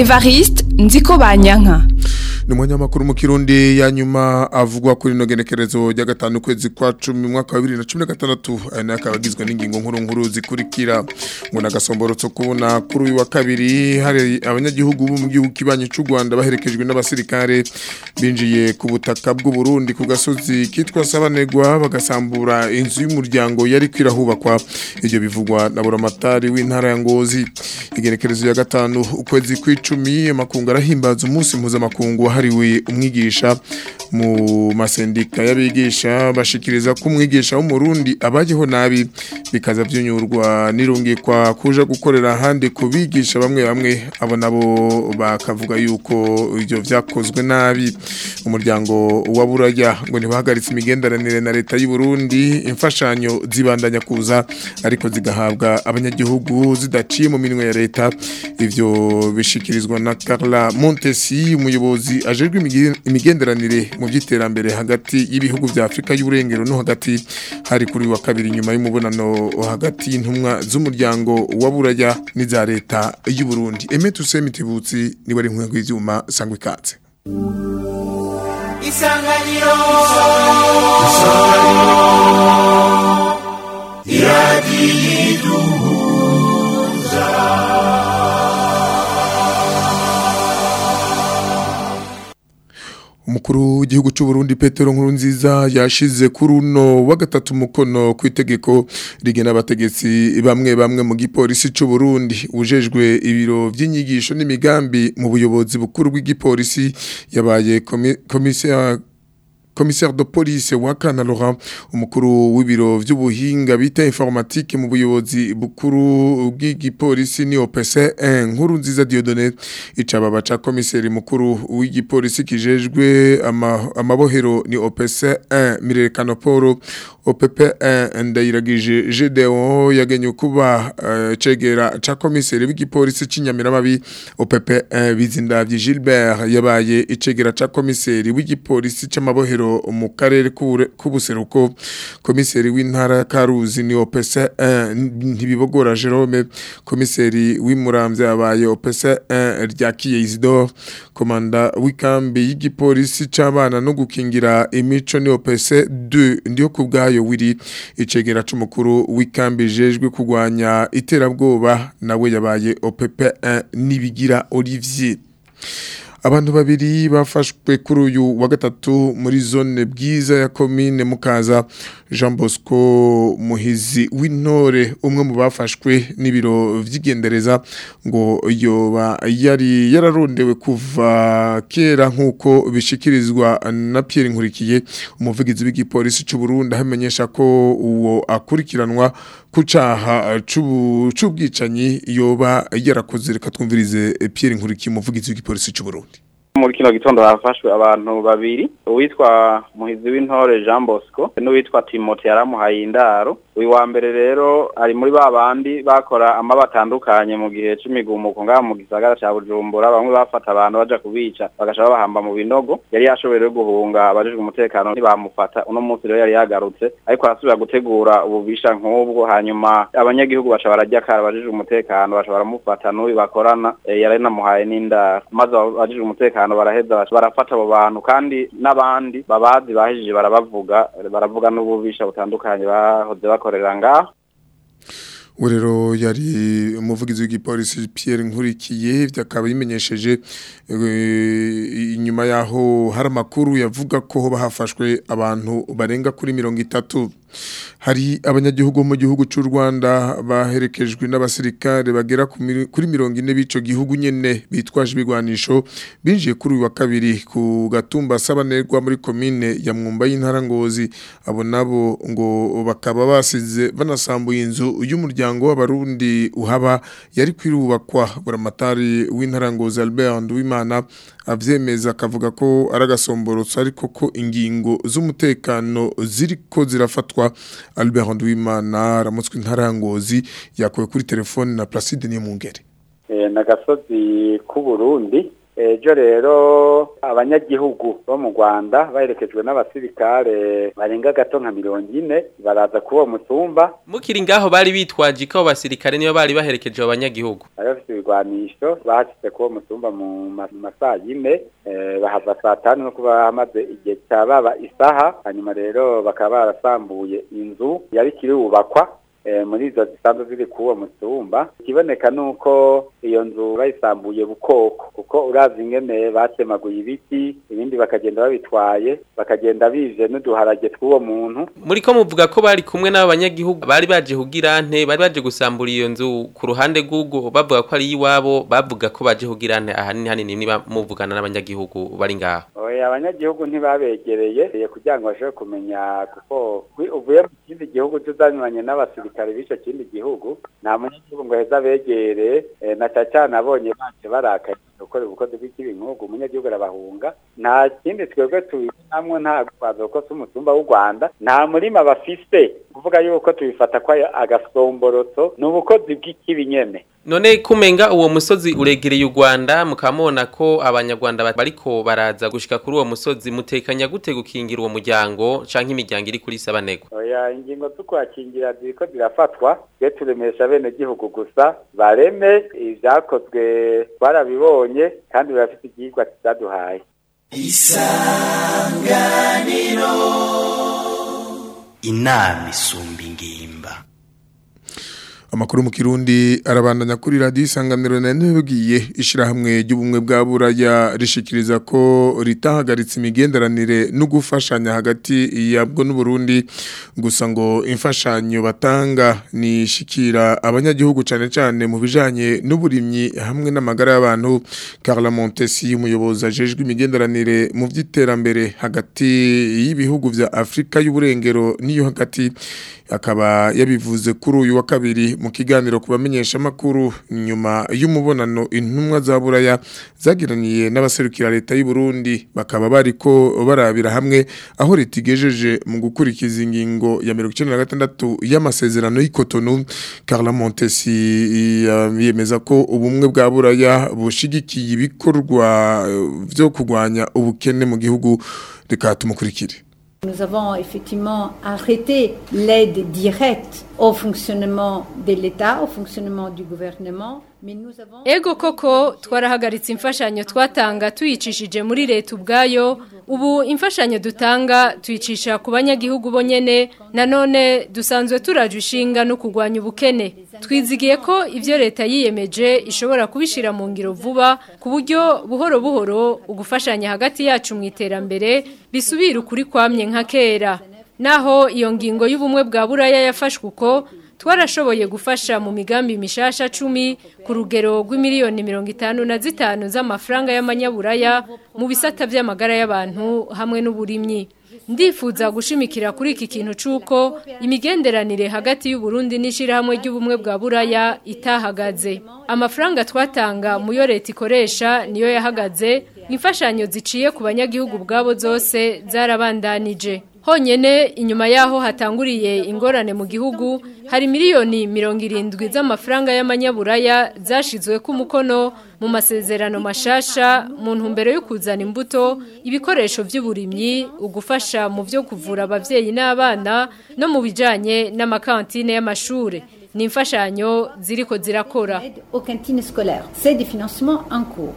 Evariste nziko banyanka ni umunyamakuru mu kirundi ya nyuma avugwa kuri ino genekerezo rya gatanu ukwezi kwa cumi mwaka wa bibiri na cumi na gatandatu aya nayo akaba agizwe n'ingingo nkuru nkuru zikurikira ngo ni agasomborotso kubona kuri uyu wa kabiri hari abanyagihugu bo mu gihugu kibanyi cy'u rwanda baherekejwe n'abasirikare binjiye ku butaka bw'u Burundi ku gasozi kitwa sabanegwa bagasambura inzu y'umuryango yari kwirahubakwa ibyo bivugwa na buramatari w'intara ya ngozi igenekerezo ya gatanu ukwezi kw'icumi amakungu arahimbaza umunsi mpuzamakungu wahariwe umwigisha mu masendika y'abigisha bashikiriza ko umwigisha w'umurundi abajeho nabi bikaza byunyurwa nirungikwa kuja gukorera ahandi ku bigisha bamwe bamwe abo nabo bakavuga yuko ibyo vyakozwe nabi umuryango wa buraya ngo ntibahagaritse imigenderanire na leta y'u Burundi imfashanyo zibandanya kuza ariko zigahabwa abanyagihugu zidaciye mu minwe ya leta ivyo bishikirizwa na Carla Montesi umuyobozi ajejwe imigenderanire mu by'iterambere hagati y'ibihugu vya Afrika y'uburengero no hagati hari kuri wa kabiri nyuma y'umubonano hagati y'intumwa z'umuryango wa buraya n'iza leta y'u Burundi Emetu Semitibutsi ni wari nkwe gw'ivyuma sangwe katse Isanganiro Isanganiro Iradiyiduza umukuru w'igihugu cy'u Burundi Petero Nkurunziza yashize kuri uno wa gatatu mukono ku itegeko rigena abategetsi bamwe bamwe mu gipolisi cy'u Burundi ujejwe ibiro by'inyigisho n'imigambi mu buyobozi bukuru bw'igipolisi yabaye komisiya commissaire de police wa Kanalora umukuru w'ibiro vy'ubuhinga bita informatique mu buyobozi bukuru bw'igipolisi ni OPC 1 nkuru nziza Dieudonné icaba baca commissaire mukuru w'igipolisi kijejwe amabohero ama ni OPC 1 Mirekano Poro OPP 1 ndayiragije GDO yagenye kuba uh, cegera ca commissaire w'igipolisi c'inyamiramabi OPP 1 bizindavye Gilbert yabaye icegera ca commissaire w'igipolisi c'amabohero mu karere k'ubuseruko komiseri w'intara ya Karuzi ni OPC 1 ntibibogora Jerome komiseri w'imuramvya yabaye OPC 1 ryakiye Isidore komanda w'ikambi y'igipolisi c'abana no gukingira imico ni OPC 2 ndiyo kubgayo wiri icegera c'umukuru w'ikambi jejwe kugwanya iterabwoba nawe yabaye OPP 1 nibigira Olivier abantu babiri bafashwe kuri uyu wa gatatu muri zone bwiza ya komine mukaza Jean Bosco Muhizi w'intore umwe mu bafashwe n'ibiro vy'igendereza ngo yoba yari yararondewe kuva kera nkuko bishikirizwa na Pierre Nkurikiye umuvugizi w'igipolisi cy'u Burundi hamenyesha ko uwo akurikiranwa kucaha c'ubwicanyi yoba yarakoze reka twumvirize Pierre Nkurikiye umuvugizi w'igipolisi cy'u Burundi muri kino gitondo hafashwe abantu babiri uwitwa muhizi w'intore Jean Bosco n'uwitwa Timote yaramuhaye indaro uyu wa mbere rero ari muri ba bandi bakora amaba atandukanye mu gihe c'imigumuko ngaha mu gisagara ca Bujumbura bamwe bafata abantu baja kubica bagasha babahamba mu binogo yari yashoboye guhunga abajejwe umutekano ntibamufata uno munsi rero yari yagarutse ariko arasubira gutegura ububisha nk'ubwo hanyuma abanyagihugu baca barajya kare abajejwe umutekano baca baramufata n'uyu bakorana e, yari namuhaye n'indaro maze abajejwe umutekano baraheza barafata abo bantu kandi n'abandi babazi bahejije barabavuga baravuga n'ububisha butandukanye bahoze bakorera ngaho rero yari umuvugizi w'igipolisi Pierre Nkurikiye byakaba bimenyesheje inyuma yaho hari amakuru yavuga ko bahafashwe abantu barenga kuri mirongo itatu hari abanyagihugu mu gihugu cy'u Rwanda baherekejwe n'abasirikare bagera kuri mirongo ine b'ico gihugu nyene bitwaje ibigwanisho binjiye kuri uyu wa kabiri ku gatumba sabanerwa muri komine ya Mwumba y'intara Ngozi abo nabo ngo bakaba basize banasambuye inzu y'umuryango w'abarundi uhaba yari kwirubakwa buramatari w'intara Ngozi Albert Nduwimana avyemeza akavuga ko ari agasomborotso ariko ko ingingo z'umutekano ziriko zirafatwa Albert Nduwimana aramutswe intara ya Ngozi yakuwe kuri telefone na Placide Niyompungere n'agasozi k'u Burundi ejo rero abanyagihugu bo mu rwanda baherekejwe n'abasirikare barenga gato nka mirongo ine baraza kuri uwo mutumba mukiri ngaho bari bitwaje ko abo basirikare niyo bari baherekeje abo banyagihugu bari bafite ibigwanisho bahashyize kuri uwo mutumba mu ma- mu masaa yine eh, bahava saa tanu no kuba hamaze igihe cya baba isaha hanyuma rero bakaba barasambuye inzu yari ikiri bubakwa eh, muri izo zisanzwe ziri kuri uwo mutumba ikiboneka ni uko iyo nzu bayisambuye bukoko kuko uravye ingene batemaguye ibiti ibindi bakagenda babitwaye bakagenda bije n'uduharage tw'uwo muntu muri ko muvuga ko bari kumwe n'abo banyagihugu bari baje kugira nte bari baje gusambura iyo nzu ku ruhande rw'ubwo bavuga ko ari iwabo bavuga ko baje kugira nte ahanini hanini niba muvugana n'abanyagihugu bari ngaho oya abanyagihugu ntibabegereye eh, kugira ngo bashobore kumenya kuko wi- uvuye mu kindi gihugu tuzanyuranye n'abasirikare b'ico kindi gihugu nta munyagihugu ngo heza abegere eh, na cyane cyane abonye baje barakaye gukora ubukozi bw'ikibi nk'ubwo umunyagihugu arabahunga nta kindi twebwe tubibonamwo nta gwaza kuko si umutumba w'u rwanda nta murima bafise kuvuga yuko tubifata ko ari agasomborotso ni ubukozi bw'ikibi nyene none kumenga uwo musozi uregereye u Rwanda mukamubona ko abanyarwanda ba- bariko baraza gushika kuri uwo musozi mutekanya gute gukingira uwo muryango canke imiryango iri kuri sabanego oya ingingo zo kuhakingira ziriko zirafatwa twe turemesha bene gihugu gusa bareme ivyakozwe twarabibonye kandi birafite igihigwa kizaduhaye inama isumba ingimba Amakuru mu Kirundi arabandanya kuri radio isanganiro na ntibwiye ishirahamwe ry'ubumwe bwa buraya rishikiriza ko ritahagaritse imigenderanire no gufashanya hagati yabwo n'u Burundi gusa ngo imfashanyo batanga ni shikira abanyagihugu cane cane mu bijanye n'uburimyi hamwe n'amagara y'abantu Carla Montesi umuyobozi ajejwe imigenderanire mu vy'iterambere hagati y'ibihugu vya Afrika y'uburengero niyo hagati akaba yabivuze kuri uyu wa kabiri mu kiganiro kubamenyesha makuru nyuma y'umubonano intumwa za buraya zagiraniye n'abaserukira leta y'u Burundi bakaba bariko barabira hamwe aho leta igejeje mu gukurikiza ingingo ya 96 y'amasezerano y'Ikotonu Carla Montesi yemeza ko ubumwe bwa buraya bushigikiye ibikorwa eh, vyo kugwanya ubukene mu gihugu reka tumukurikire Nous avons effectivement arrêté l'aide directe au fonctionnement de l'État, au fonctionnement du gouvernement, mais nous avons... Ego koko twarahagaritse imfashanyo twatanga tuyicishije muri leta ubwayo ubu imfashanyo dutanga tuyicisha ku banyagihugu bonyene nanone dusanzwe turaje ishinga no kurwanya ubukene twizigiye ko ivyo leta yiyemeje ishobora kubishira mu ngiro vuba ku buryo buhoro buhoro ugufashanya hagati yacu mu iterambere bisubira ukuri kwamye nka kera naho iyo ngingo y'ubumwe bwa buraya yafashwe uko twarashoboye gufasha mu migambi mishasha cumi ku rugero rw'imiliyoni mirongo itanu na zitanu z'amafaranga y'amanyaburaya mu bisata by'amagara y'abantu hamwe n'uburimyi ndifuza gushimikira kuri iki kintu c'uko imigenderanire hagati y'uburundi n'ishirahamwe ry'ubumwe bwa buraya itahagaze amafaranga twatanga mu yo leta ikoresha niyo yahagaze imfashanyo ziciye ku banyagihugu bwabo zose zarabandanije honyene inyuma yaho hatanguriye ingorane mu gihugu hari miliyoni mirongo irindwi z'amafaranga y'amanyaburaya zashizwe ku mukono mu masezerano mashasha mu ntumbero yo kuzana imbuto ibikoresho by'uburimyi ugufasha mu byo kuvura abavyeyi n'abana no mu bijanye n'amakantine y'amashure ni imfashanyo ziriko zirakora aide aux cantines scolaires. C'est des financements en cours.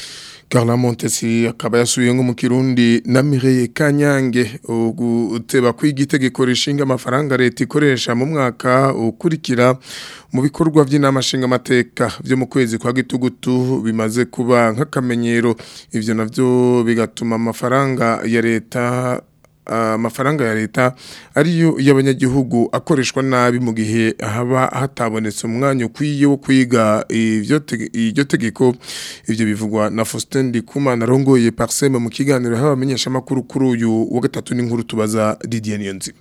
Carla Montesi akaba yasubiye ngo mu Kirundi na Mireille Kanyange uguteba kwigitegeko rishinga amafaranga leta ikoresha mu mwaka ukurikira mu bikorwa by'inama nshinga amateka byo mu kwezi kwa gitugutu bimaze kuba nk'akamenyero ivyo navyo bigatuma amafaranga ya leta amafaranga ya leta ariyo y'abanyagihugu akoreshwa nabi mu gihe haba hatabonetse umwanya ukwiye wo kwiga ivyo tege- iryo tegeko ivyo bivugwa na Faustin Ndikumana arongoye Parseme mu kiganiro haba amenyesha makuru kuri uyu wa gatatu n'inkuru tubaza Didier Niyonzima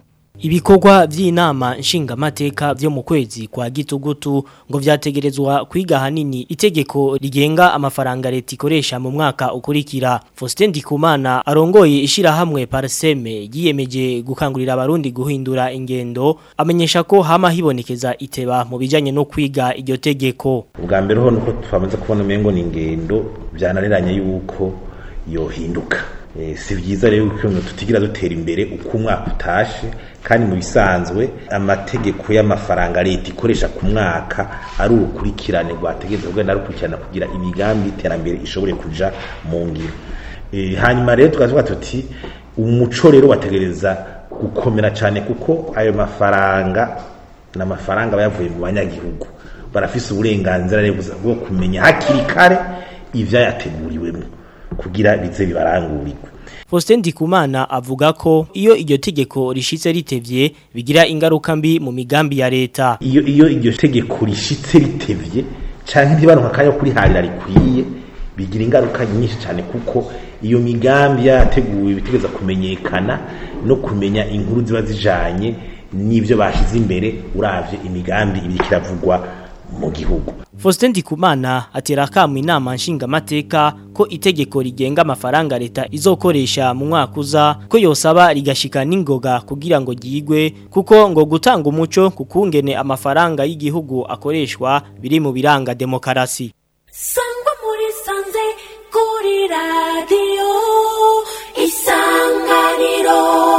Ibikorwa vy'inama nshingamateka vyo mu kwezi kwa gitugutu ngo vyategerezwa kwiga hanini itegeko rigenga amafaranga leta ikoresha mu mwaka ukurikira. Faustin Ndikumana arongoye ishirahamwe Parseme yiyemeje gukangurira abarundi guhindura ingendo amenyesha ko hama hibonekeza iteba mu bijanye no kwiga iryo tegeko. ubwa mbere ho nuko twamaze kubona umengo ni ingendo byananiranye yuko yohinduka Eh, si byiza rero ko tutigira dutera imbere uko umwaka utashe kandi mu bisanzwe amategeko y'amafaranga leta ikoresha ku mwaka ari urukurikirane rwategereza kugenda rukurikirana kugira imigambi y'iterambere ishobore kuja mu ngiro Eh, hanyuma rero tukavuga tuti umuco rero wategereza gukomera cyane kuko ayo mafaranga ni amafaranga aba yavuye mu banyagihugu barafise uburenganzira rero bwo kumenya hakiri kare ivyayateguriwemo kugira bize bibarangurirwe Faustin Ndikumana avuga ko iyo iryo tegeko rishitse ritevye bigira ingaruka mbi mu migambi ya leta. iyo iyo iryo tegeko rishitse ritevye canke ntibaronka akanya ko kuriharira rikwiye bigira ingaruka nyinshi cyane kuko iyo migambi yateguwe bitegeza kumenyekana no kumenya inkuru ziba zijanye n'ivyo bashize imbere uravye imigambi ibiri kiravugwa mu gihugu Faustin Ndikumana atera akamu inama nshingamateka ko itegeko rigenga amafaranga leta izokoresha mu mwaka uza ko yosaba rigashika n'ingoga kugira ngo ryigwe kuko ngo gutanga umuco kukungene amafaranga y'igihugu akoreshwa biri mu biranga demokarasi. sangwa muri sanze kuri radiyo isanganiro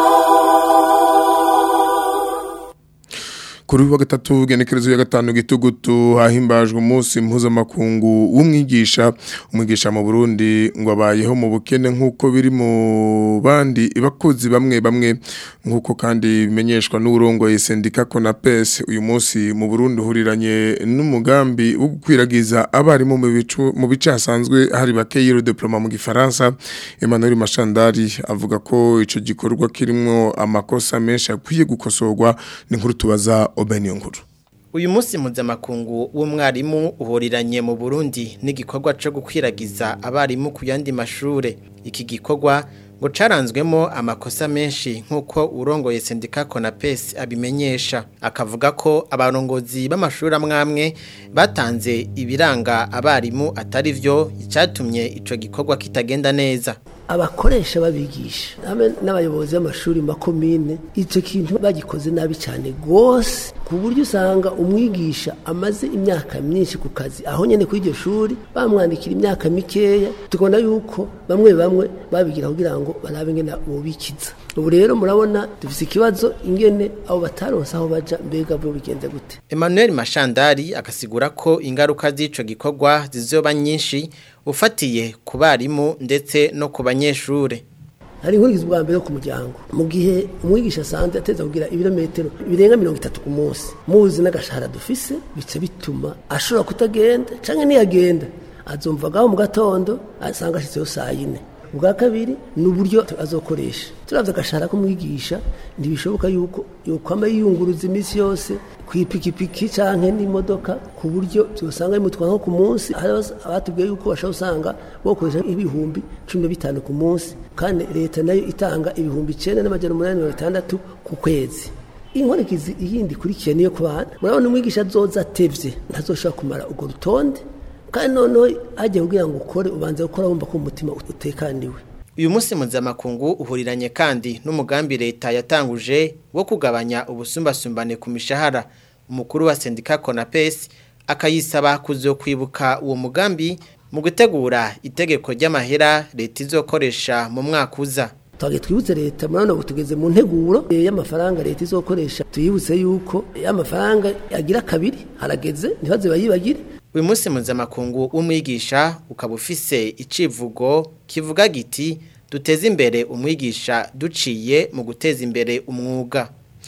Kuri wa gatatu genekerezo ya gatanu gitugutu hahimbajwe umunsi mpuzamakungu w'umwigisha umwigisha mu Burundi ngo abayeho mu bukene nk'uko biri mu bandi bakozi bamwe bamwe nk'uko kandi bimenyeshwa n'urongoye sendika Conapes uyu munsi mu Burundi huriranye n'umugambi wo gukwiragiza abarimu mu bicu mu bice hasanzwe hari bakeye diploma mu gifaransa Emmanuel Mashandari avuga ko ico gikorwa kirimo amakosa menshi akwiye gukosorwa ni nkuru tubaza Obeniyo nkuru Uyu munsi mpuzamakungu w'umwarimu uhuriranye mu Burundi n'igikorwa cyo gukwiragiza abarimu ku yandi mashure. Iki gikorwa ngo caranzwemo amakosa menshi nk'uko urongoye sendika Conapes abimenyesha. Akavuga ko abarongozi b'amashuri amwamwe batanze ibiranga abarimu atari vyo icyatumye ico gikorwa kitagenda neza. abakoresha babigisha hamwe n'abayobozi b'amashuri mu makomine icyo kintu bagikoze nabi cyane rwose ku buryo usanga umwigisha amaze imyaka myinshi ku kazi aho nyine kuri iryo shuri bamwandikira imyaka mikeya tukabona yuko bamwe bamwe babigira kugira ngo barabe ingene bubikiza ubu rero murabona dufite ikibazo ingene abo bataronse aho baja mbega bo bigenze gute Emmanuel Mashandari akasigura ko ingaruka z'ico gikorwa zizoba nyinshi ufatiye ku barimu ndetse no ku banyeshure hari inkurikizi bwa mbere yo ku muryango mu gihe umwigisha asanzwe ateza kugira ibirometero birenga mirongo itatu ku munsi muzi n'agashahara dufise bica bituma ashobora kutagenda canke niyagenda azumvagaho mu gatondo asanga ashitseyo saa yine ubwa kabiri ni uburyo azokoresha turavye agashahara k'umwigisha ntibishoboka yuko yokwama yiyunguruza iminsi yose kw'ipikipiki canke n'imodoka ku buryo byosanga bimutwara nko ku munsi hari abatubwiye yuko bashobora usanga bokoresha ibihumbi cumi na bitanu ku munsi kandi leta nayo itanga ibihumbi icenda n'amajana umunani mirongo itandatu ku kwezi inkurikizi iyindi ikurikiye niyo ku bana murabona umwigisha azoza atevye ntazoshobora kumara urwo rutonde kandi noneho hagiye kugira ngo ukore ubanza gukora wumva ko umutima utekaniwe uyu munsi mpuzamakungu uhuriranye kandi n'umugambi leta yatanguje wo kugabanya ubusumbasumbane ku mishahara umukuru wa sendika Conapes akayisaba kuzokwibuka uwo mugambi mu gutegura itegeko ry'amahera leta izokoresha mu mwaka uza twage twibutse leta murabona ubu tugeze mu nteguro y'amafaranga leta izokoresha tuyibutse yuko y'amafaranga agira kabiri harageze ntibaze bayibagire uyu munsi mpuzamakungu w'umwigisha ukaba ufise icivugo kivuga giti duteze imbere umwigisha duciye mu guteza imbere umwuga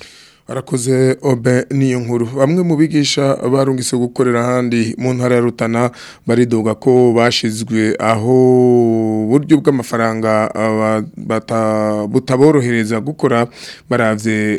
arakoze obe niyo nkuru bamwe mu bigisha barungise gukorera ahandi mu ntara ya Rutana baridoga ko bashizwe aho buryo bw'amafaranga aba- bata- butaborohereza gukora baravye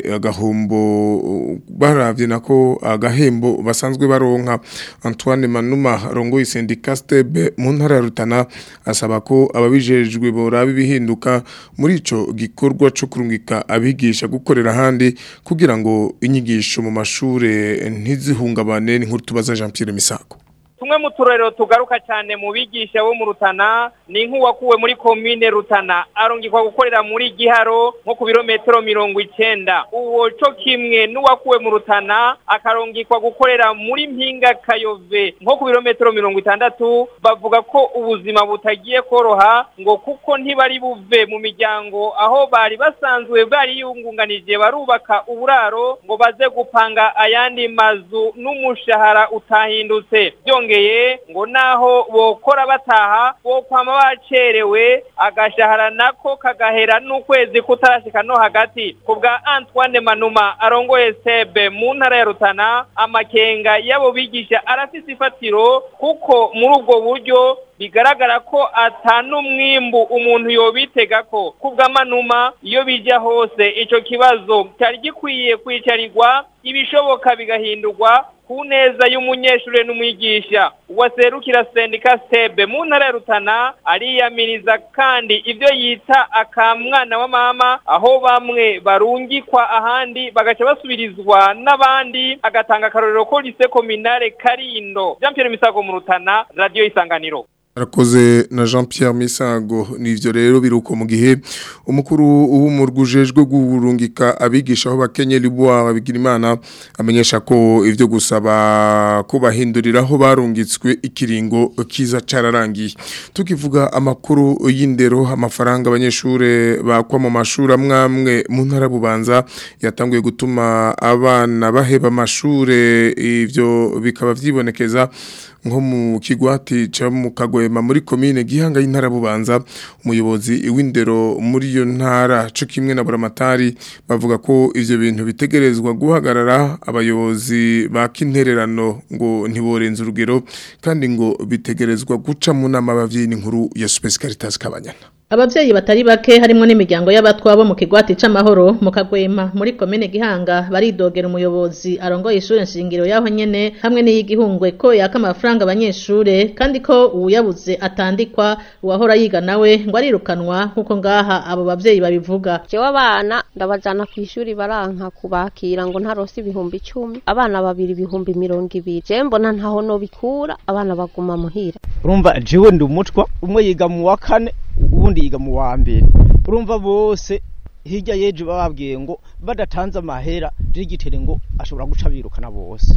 agahombo baravye nako agahembo basanzwe baronka Antoine Manuma rongo isendika stebe mu ntara ya Rutana asaba ko ababijejwe boraba ibihinduka muri ico gikorwa cyo kurungika abigisha gukorera ahandi kugira ngo inyigisho mu mashure ntizihungabane n'inkuru tubaza Jean Pierre Misago tumwe mu turerero tugaruka cyane mu bigisha bo mu Rutana ni nk'uwakuwe muri komine Rutana arungikwa gukorera muri Giharo nko ku birometero mirongo icenda uwo co kimwe n'uwakuwe mu Rutana akarungikwa gukorera muri Mpinga Kayove nko ku birometero mirongo itandatu bavuga ko ubuzima butagiye koroha ngo kuko ntibari buve mu miryango aho bari basanzwe bari yungunganije barubaka uburaro ngo baze gupanga ayandi mazu n'umushahara utahindutse byongeye ngo naho bokora bataha bokwama bacerewe agashahara nako kagahera n'ukwezi kutarashika no hagati ku bwa Antoine Manuma arongoye sebe mu ntara ya Rutana amakenga y'abo bigisha arafise ifatiro kuko muri ubwo buryo bigaragara ko atanumwimbu umuntu yobitega ko kubw'amanuma iyo bija hose ico kibazo cyari gikwiye kwicarirwa ibishoboka bigahindurwa ku neza y'umunyeshure n'umwigisha uwaserukira sendika stebe mu ntara ya Rutana ariyamiriza kandi ivyo yita akamwana wa mama aho bamwe barungikwa ahandi bagaca basubirizwa n'abandi agatanga akarorero ko lise kominare Karindo Jean Pierre Misago mu Rutana radio isanganiro Arakoze na Jean Pierre Misago nivyo rero biruko mu gihe umukuru w'umurgujejwe gurungika abigisha aho bakenye libwa babigira imana amenyesha ko ivyo gusaba ko bahinduriraho barungitswe ikiringo kiza cararangiye tukivuga amakuru y'indero amafaranga abanyeshure bakwa mu mashuri amwamwe mu ntara bubanza yatanguye gutuma abana baheba amashure ivyo bikaba vyibonekeza nko mu kigwati ca mu kagwema muri komine gihanga y'intara bubanza umuyobozi w'indero muri iyo ntara co kimwe na buramatari bavuga ko ivyo bintu bitegerezwa guhagarara abayobozi ba kintererano ngo ntiborenze urugero kandi ngo bitegerezwa guca mu nama abavyeyi n'inkuru ya Space Caritas Kabanyana Abavyeyi batari bake harimo n'imiryango y'abatwa bo mu kigwati c'amahoro mu kagwema muri komine Gihanga baridogera umuyobozi arongoye ishure nshingiro yaho nyene hamwe n'iyigihungwe ko yaka amafaranga abanyeshure kandi ko uyabuze atandikwa uwahora yiga nawe ngo arirukanwa nkuko ngaha abo bavyeyi babivuga jewe abana ndabajana ku ishuri baranka kubakira ngo ntarose ibihumbi icumi abana babiri ibihumbi mirongo ibiri je mbona ntaho nobikura abana baguma muhira urumva jewe ndi umutwa umwe yiga mu wa kane ubundi yiga mu wa mbere urumva bose hirya y'ejo bababwiye ngo badatanze amahera digitere ngo ashobora guca birukana bose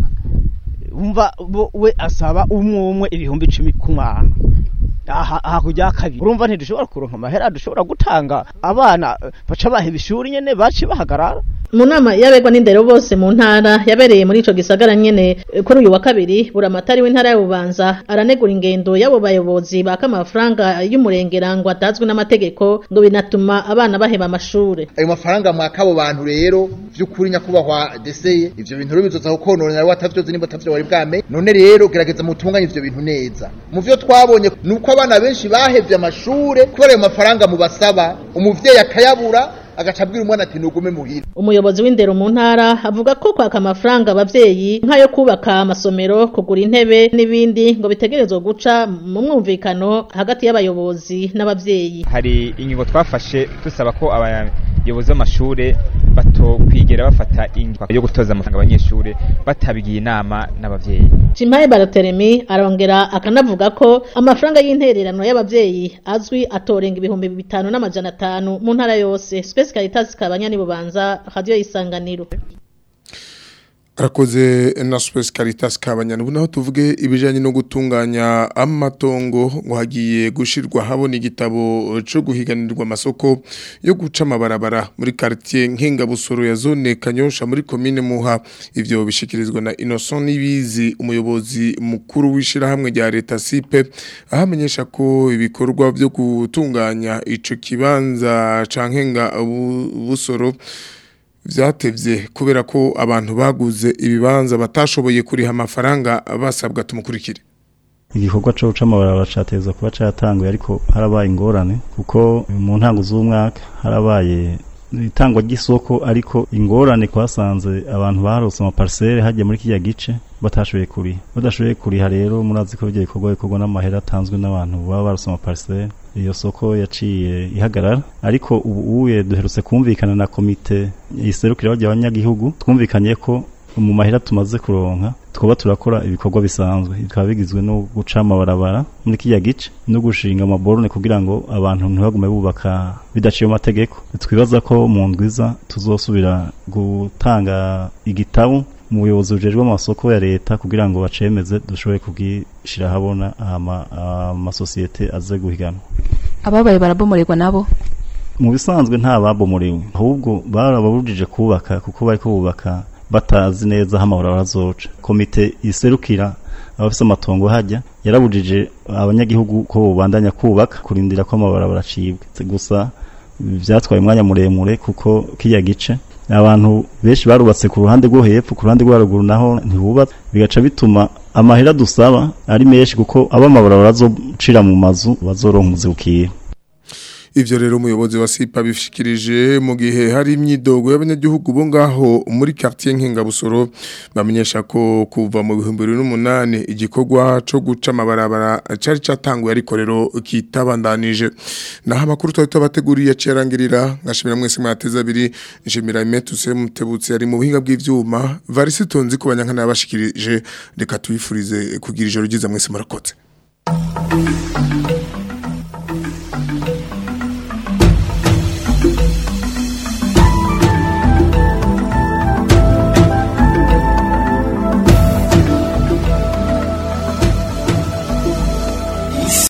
umva we asaba umwe umwe ibihumbi icumi ku mwana hakurya kabiri urumva ntidushobora kuronka amahera dushobora gutanga abana baca baheba ishuri nyene baci bahagarara mu nama y'abegwa n'indero bose mu ntara yabereye muri ico gisagara nyene kuri uyu wa kabiri buramatari w'intara ya Bubanza aranegura ingendo y'abo bayobozi baka amafaranga y'umurengera ngo atazwi n'amategeko ngo binatuma abana baheba amashure ayo mafaranga mwaka abo bantu rero vy'ukuri nyakubahwa deseye ivyo bintu rero bizoza kukononera watavyoze nimba atavyo wari bwame none rero gerageza mutunganye ivyo bintu neza mu vyo twabonye nuko abana benshi bahevye amashure kubera ayo mafaranga mubasaba umuvyeyi akayabura agaca abwira umwana ati nugume muhira umuyobozi w'indero mu ntara avuga ko kwaka amafaranga abavyeyi nk'ayo kubaka amasomero kugura intebe n'ibindi ngo bitegerezwa guca mu mwumvikano hagati y'abayobozi n'abavyeyi hari ingingo twafashe dusaba ko abayobozi b'amashure batokwigera bafata ingingo yo gutoza amafaranga abanyeshure batabigiye inama n'abavyeyi Chimpaye Barateremi arongera akanavuga ko amafaranga y'intererano y'abavyeyi azwi atorenga ibihumbi bitanu n'amajana atanu mu ntara yose Space Caritas kabanyani bubanza radio isanganiro arakoze na Space Caritas kabanyana ubu naho tuvuge ibijanye no gutunganya amatongo ngo hagiye gushirwa habona igitabo cyo guhiganirwa amasoko yo guca amabarabara muri quartier nkenga busoro ya zone Kanyosha muri commune Muha ivyo bishikirizwa na Innocent Nibizi umuyobozi mukuru wishira hamwe rya leta sipe ahamenyesha ko ibikorwa byo gutunganya ico kibanza cankenga busoro vyatevye kubera ko abantu baguze ibibanza batashoboye kuriha amafaranga basabwa tumukurikire igikorwa cyo guca amabarabara cateza kuba catanguye ariko harabaye ingorane kuko mu ntango z'umwaka harabaye itangwa ry'isoko ariko ingorane kwasanze abantu barose amaparcelle hagiye muri kiriya gice batashoboye kuriha badashoboye kuriha rero murazi ko ibyo bikorwa bikorwa n'amahera atanzwe n'abantu baba barose amaparcelle iyo soko yaciye ihagarara ariko ubu uye duherutse kumvikana na komite iserukira bajya abanyagihugu twumvikanye ko mu mahera tumaze kuronka twaba turakora ibikorwa bisanzwe bikaba bigizwe no guca amabarabara muri kiriya gice no gushinga amaborone kugira ngo abantu ntibagume bubaka bidaciye mu mategeko twibaza ko mu ndwiza tuzosubira gutanga igitabo mu buyobozi bujejwe amasoko ya leta kugira ngo bacemeze dushobore kugishyira ahabona amasosiyete aze guhiganwa ababaye barabomorerwa nabo mu bisanzwe nta babomorewe ahubwo barababujije kubaka kuko bari kubaka batazi neza aho amabarabara azoca komite iserukira abafite amatongo hajya yarabujije abanyagihugu ko babandanya kubaka kurindira ko amabarabara acibwe gusa byatwaye umwanya muremure kuko kiriya gice abantu benshi barubatse ku ruhande rwo hepfo ku ruhande rwo haruguru naho ntibubatse bigaca bituma amahera dusaba ari menshi kuko abo amabarabara azocira mu mazu bazoronka umuzibukira Ivyo rero umuyobozi wa SIPA bishikirije mu gihe hari imyidogo y'abanyagihugu bo ngaho muri quartier Nkengabusoro bamenyesha ko kuva mu 2008 igikorwa co guca amabarabara cari catanguye ariko rero kitabandanije naho amakuru twari tubateguriye cerangirira ngashimira mwese mwateza abiri nshimira Imetuse mutebutse ari mu buhinga bw'ivyuma Varisitonzi ku banyankana yabashikirije reka tuyifurize kugira ijoro ryiza mwese murakoze